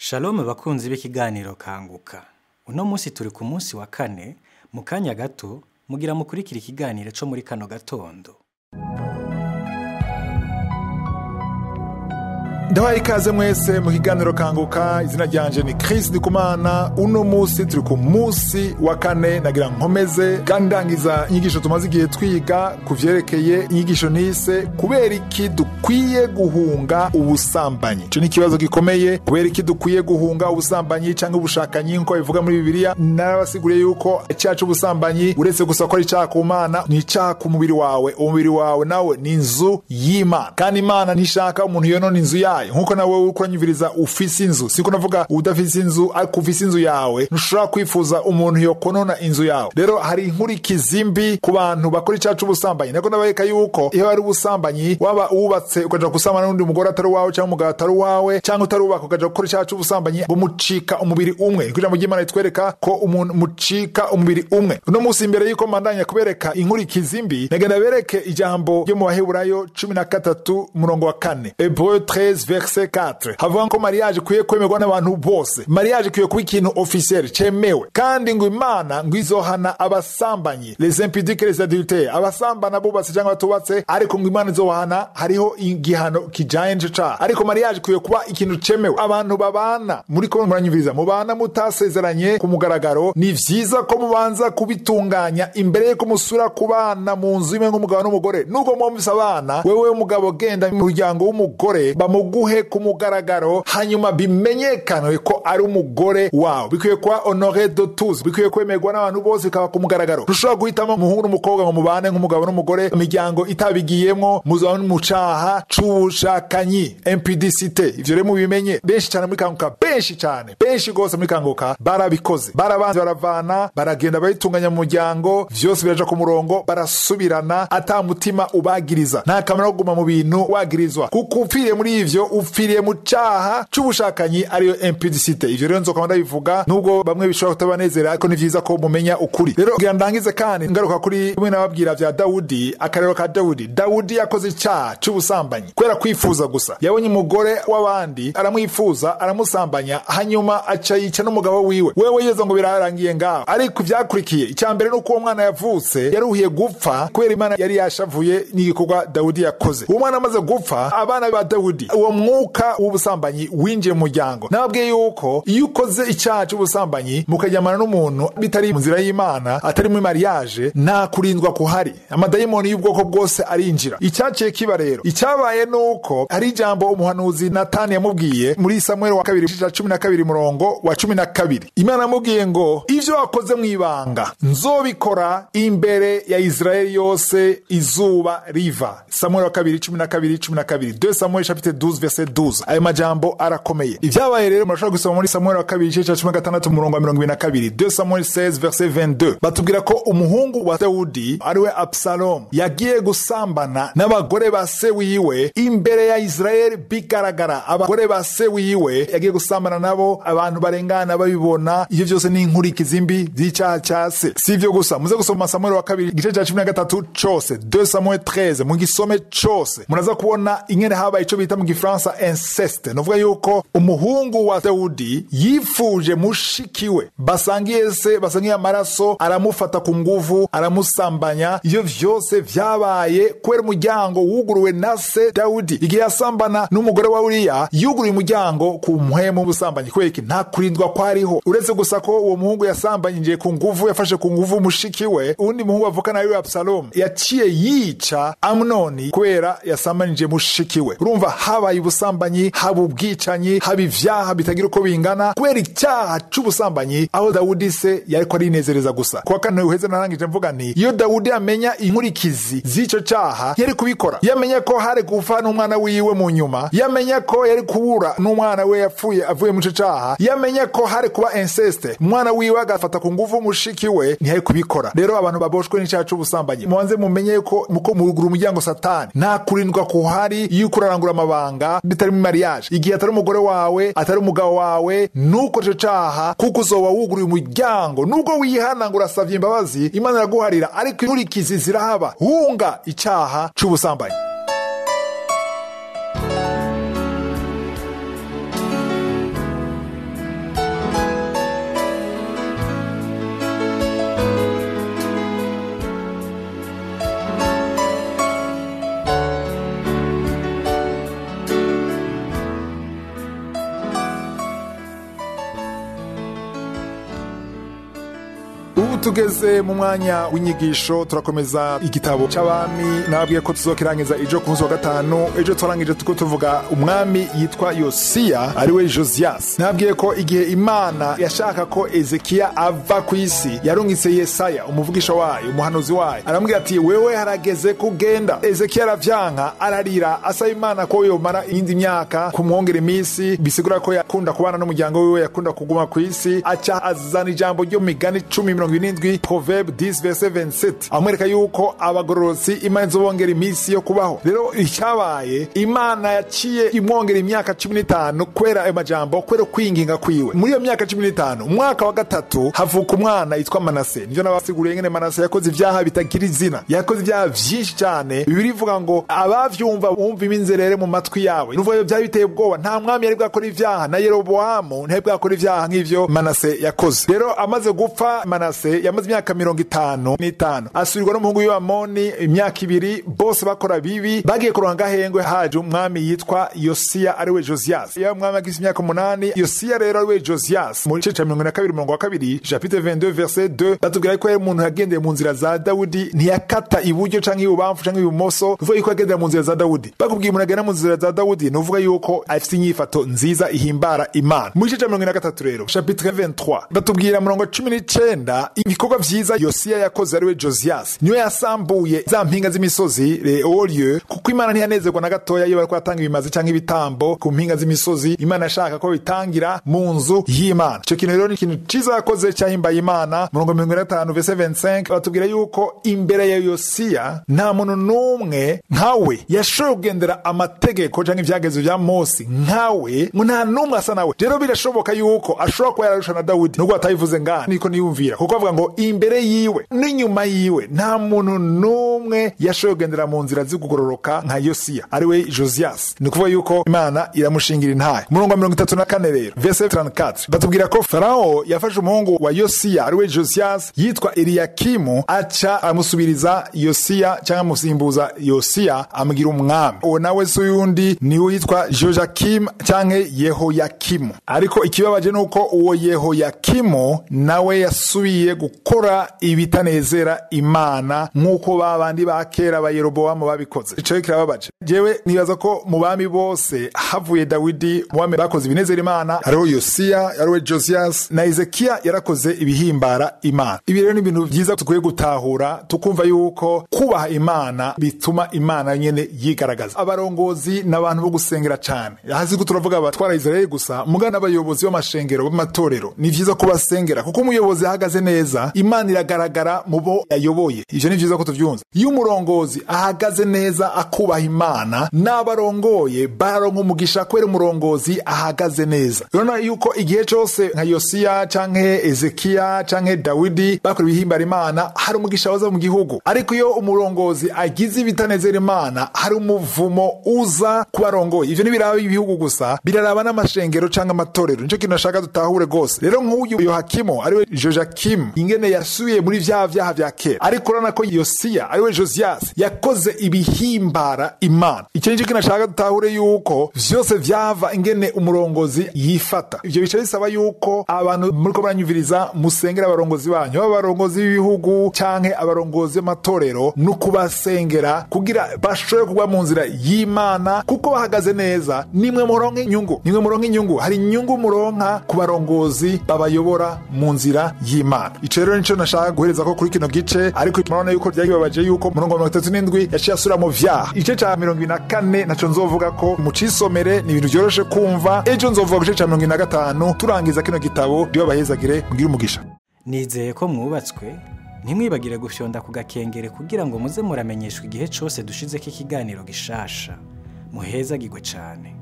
Shalom bakunzi b'ikiganiro kanguka. Uno munsi turi ku munsi wa kane, mu kanya gato mugira mukurikira ikiganiro co muri kano gatondo. ndabaye ikaze mwese mu kiganiro kanguka izina ryanje ni Chris Ndikumana uno munsi turi ku munsi wa kane nagira nkomeze kandi ndangiza inyigisho tumaze igihe twiga ku vyerekeye inyigisho nise kubera iki dukwiye guhunga ubusambanyi ico ni ikibazo gikomeye kubera iki dukwiye guhunga ubusambanyi canke ubushakanyi nkuko bivuga muri bibiliya narabasiguriye yuko icaha c'ubusambanyi uretse gusa ko ari icaha ku mana ni icaha ku mubiri wawe umubiri wawe nawe ni inzu y'imana kandi imana ntishaka umuntu yonona inzu yayo nkuko nawe uriko uranyumviriza ufise inzu siko navuga udafise inzu ariko ufise inzu yawe ntushobora kwifuza umuntu yokonona inzu yawe rero hari inkurikizi mbi ku bantu bakora icaha c'ubusambanyi nako ndabereka yuko iyo ari ubusambanyi waba uwubatse ukaja gusambana n'undi mugore atari uwawe cyangwa umugabo atari uwawe cyangwa utarubaka ukaja gukora icaha c'ubusambanyi ngo mucika umubiri umwe niko ijambo ry'imana ritwereka ko umuntu mucika umubiri umwe uno munsi imbere yuko mandanya kubereka inkurikizi mbi nagenda bereke ijambo ryo mu baheburayo cumi na gatatu umurongo wa kane hebreu 13 verse 4 havuga ko mariage ikwiye kwemerwa n'abantu bose mariage ikwiye kuba ikintu officiel cemewe kandi ngo imana ngo izohana abasambanyi les impudiques les adultères abasambana bubatse cyangwa batubatse ariko ngo imana izohana hariho igihano kijanye n'ico caha ariko mariage ikwiye kuba ikintu cemewe abantu babana muri ko muranyumviriza mubana mutasezeranye ku mugaragaro ni vyiza ko mubanza kubitunganya imbere yuko musura kubana mu nzu imwe nk'umugabo n'umugore nubwo mwumvise abana wewe umugabo genda mu muryango w'umugore bamuguhe ku mugaragaro hanyuma bimenyekane ko ari umugore wawe bikwiye kuba honore de tous bikwiye kwemerwa n'abantu bose bikaba ku mugaragaro ntushobora guhitamo umuhungu n'umukobwa ngo mubane nk'umugabo n'umugore imiryango itabigiyemwo muzaba mu caha c'ubushakanyi impudicite ivyo rero mubimenye benshi cyane muri kanguka benshi cyane benshi rwose muri kanguka barabikoze barabanze baravana baragenda bayitunganya mu muryango vyose biraja ku murongo barasubirana ata mutima ubagiriza nta kamera kuguma mu bintu wagirizwa kuko upfiriye muri ivyo upfiriye mu caha c'ubushakanyi ariyo impudicite ivyo rero nzokama ndabivuga nubwo bamwe bishobora kutabanezera ariko ni vyiza ko mumenya ukuri rero kugira ndangize kandi ngaruka kuri bimwe nababwira vya dawudi akarero ka dawudi dawudi yakoze icaha c'ubusambanyi kubera kwifuza gusa yabonye umugore w'abandi aramwifuza aramusambanya hanyuma aca yica n'umugabo wiwe wewe yeza ngo birarangiye ngaho ariko ivyakurikiye icya mbere nuko uwo mwana yavutse yaruhiye gupfa kubera imana yari yashavuye n'igikorwa dawudi yakoze uwo mwana amaze gupfa abana ba dawudi uwo mwuka w'ubusambanyi winjiye mu muryango nababwiye yuko iyo ukoze icyaha c'ubusambanyi mukajyamana n'umuntu bitari mu nzira y'imana atari muri mariage nta kurindwa kuhari amadayimoni y'ubwoko bwose arinjira icyaciye kiba rero icyabaye nuko hari ijambo umuhanuzi natani yamubwiye muri samuel wa kabiri cya cumi na kabiri murongo wa cumi na kabiri imana yamubwiye ngo ivyo wakoze mu ibanga nzobikora imbere ya israeli yose izuba riva samuel wa kabiri cumi na kabiri cumi na kabiri 2 samuel chapitre 12 verset 12 ayo majambo arakomeye ivyabaye rero murashobora gusoma muri samuel wa kabiri igice ca cumi na gatandatu umurongo wa mirongo ibiri na kabiri 2 samuel 16 verset 22 batubwira ko umuhungu wa dawudi ariwe absalomu yagiye gusambana n'abagore ba se wiwe imbere ya israeli bigaragara abagore ba se wiwe yagiye gusambana nabo abantu barengana babibona ivyo vyose ni inkurikizi mbi z'icaha ca se si ivyo gusa muze gusoma samuel wa kabiri igice ca cumi na gatatu cose 2 samuel 13 mu gisome cose muraza kubona ingene habaye ico bita mu gifaransa inceste novuga yuko umuhungu wa dawudi yifuje mushikiwe basangiye se basangiye amaraso aramufata ku nguvu aramusambanya ivyo vyose vyabaye kubera umuryango wuguruwe na se dawudi igihe yasambana n'umugore wa uriya yuguruye umuryango ku mpwemu w'ubusambanyi kubera iki nta kurindwa kwariho uretse gusa ko uwo muhungu yasambanyije ku nguvu yafashe ku nguvu mushikiwe uwundi muhungu avukana ariwe abusalomu yaciye yica amunoni kubera yasambanije mushikiwe urumva habaye ubusambanyi haba ubwicanyi haba ivyaha bitagira uko bingana kubera icyaha c'ubusambanyi aho dawudi se yariko arinezereza gusa kuwa kane uheze narangije mvuga nti iyo dawudi amenya inkurikizi z'ico caha yari kubikora yamenye ko hari gupfa n'umwana wiwe mu nyuma yamenye ko yari kubura n'umwana we yapfuye avuye mu ico caha yamenye ko hari kuba inceste umwana wiwe agafata ku nguvu mushiki we ntiyari kubikora rero abantu baboshwe n'icaha c'ubusambanyi mubanze mumenye ko muko murugura umuryango satani nta kurindwa kuhari yuko urarangura amabanga bitari mu mariage igihe atari umugore wawe atari umugabo wawe nuko ico caha kuko uzoba wuguruye umuryango nubwo wihana ngo urasavye imbabazi imana iraguharira ariko inkurikizi zirahaba hunga icaha c'ubusambanyi ubu tugeze mu mwanya w'inyigisho turakomeza igitabo c'abami nababwiye ko tuzokirangiza ejo ku munsi wa gatanu ejo turangije tuko tuvuga umwami yitwa yosiya ariwe josiyasi nababwiye ko igihe imana yashaka ko ezekiya ava ku isi yarungitse yesaya umuvugisha wayo umuhanuzi wayo aramubwira ati wewe harageze kugenda ezekiya aravyanka ararira asaba imana ko yomara iyindi myaka kumwongera iminsi bisigura ko yakunda kubana n'umuryango wiwe yakunda kuguma ku isi aca azana ijambo ryo mu migani cumi mirongo irindwi proverbe 10 verse 27 amwereka yuko abagororotsi imana izobongera iminsi yo kubaho rero icyabaye imana yaciye imwongera imyaka cumi n'itanu kubera ayo majambo kubera kwinginga kwiwe muri iyo myaka cumi n'itanu umwaka wa gatatu havuka umwana yitwa manase nivyo nabasiguriye ngene manase yakoze ivyaha bitagira izina yakoze ibyaha vyinshi cyane bibiri ivuga ngo abavyumva bumva iminzerere mu matwi yawe nuvuga byari biteye ubwoba nta mwami yari bwakora ivyaha na yerobowamu ntiyari bwakora ivyaha nk'ivyo manase yakoze rero amaze gupfa manase yamaze imyaka mirongo itanu n'itanu asubirwa n'umuhungu w'amoni imyaka ibiri bose bakora bibi bagiye kuronka agahengwe haje umwami yitwa yosiya ariwe josiyasi iyo umwami agize imyaka umunani yosiya rero ariwe josiyasi mu gice ca mirongo na kabiri umurongo wa kabiri chapitre 22 verset 2 batubwira ko yari umuntu yagendeye mu nzira za dawudi ntiyakata iburyo canke ibubamfu canke ibumoso uvuga yuko yagendera mu nzira za dawudi bakubwiye umuntu agenda mu nzira za dawudi ni uvuga yuko afite inyifato nziza ihimbara imana mu gice ca mirongo ine na gatatu rero chapitre 23 batubwira murongo cumi n'icenda ibikorwa vyiza yosiya yakoze ariwe josiyasi niwe yasambuye za mpinga z'imisozi leolieu kuko imana ntiyanezerwa na gatoya iyo bariko batanga ibimazi canke ibitambo ku mpinga z'imisozi imana yashaka ko bitangira mu nzu y'imana ico kintu rero ni ikintu ciza yakoze cyahimbaye imana murongo mirongo ine na gatanu vese 25 batubwira yuko imbere ya yosiya nta muntu n'umwe nkawe yashoboye kugendera amategeko canke ivyagezo vya mose nkawe ngo nta n'umwe asa nawe rero birashoboka yuko ashobora kuba yararusha na dawudi nubwo batabivuze ngaha niko niyumvira kuko avuga ngo imbere yiwe n'inyuma yiwe nta muntu n'umwe yashoboye kugendera mu nzira z'ukugororoka nka yosiya ariwe josiyasi ni ukuvuga yuko imana iramushingira intahe umurongo wa mirongo itatu na kane rero vese 34 batubwira ko farawo yafashe umuhungu wa yosiya ariwe josiyasi yitwa eliyakimu aca amusubiriza yosiya cyangwa amusimbuza yosiya amugira umwami uwo nawe si uyundi niwe yitwa jojakimu cyangwa yehoyakimu ariko ikibabaje ni uko uwo yehoyakimu nawe yasubiye gukora ibitanezera imana nk'uko ba bandi ba kera ba yerobowamu babikoze ico kirababaje jewe nibaza ko mu bami bose havuye dawidi mu bami bakoze ibinezera imana hariho yosiya hariho josiyasi na ezekiya yarakoze ibihimbara imana ibi rero ni ibintu byiza tukwiye gutahura tukumva yuko kubaha imana bituma imana nyene yigaragaza abarongozi ni abantu bo gusengera cane hasi ko turavuga abatwara israeli gusa muga n'abayobozi b'amashengero b'amatorero ni vyiza ko basengera kuko umuyobozi ahagaze neza imana iragaragara mu bo yayoboye ivyo ni vyiza ko tuvyumva iyo umurongozi ahagaze neza akubaha imana n'abarongoye baronka umugisha kubera umurongozi ahagaze neza urabona yuko igihe cose nka yosiya canke ezekiya canke dawidi bakora ibihimbara imana hari umugisha waza mu gihugu ariko iyo umurongozi agize ibitanezera imana hari umuvumo uza ku barongoye ivyo ntibiraba ibihugu gusa biraraba n'amashengero canke amatorero nico kintu nashaka dutahure rwose rero nk'uyu yohakimu ariwe jojakimu ingene yasubiye muri vya vyaha vya kera ariko urabona ko yosiya ariwe josiyasi yakoze ibihimbara imana icyo nicyo kintu nashaka dutahure yuko vyose vyava ingene umurongozi yifata ivyo bica bisaba yuko abantu muriko baranyumviriza musengera abarongozi banyu baba abarongozi b'ibihugu canke abarongozi b'amatorero no kubasengera kugira bashobore kugwa mu nzira y'imana kuko bahagaze neza nimwe muronka inyungu nimwe muronka inyungu hari inyungu muronka ku barongozi babayobora mu nzira y'imana ico rero nico nashaka guhereza ko kuri kino gice ariko murabona yuko ryagibabaje yuko murongo wa mirongo itatu n'indwi yaciye asubira mu vyaha igice ca mirongo ibiri na kane naco nzovuga ko mucisomere ni ibintu vyoroshe kumva ejo nzovuga ku gice ca mirongo ibiri na gatanu turangiza kino gitabo ndiyo bahezagire mugire umugisha nizeye ko mwubatswe ntimwibagire gufyonda ku gakengere kugira ngo muze muramenyeshwa igihe cyose dushizeko ikiganiro gishasha muhezagirwe cyane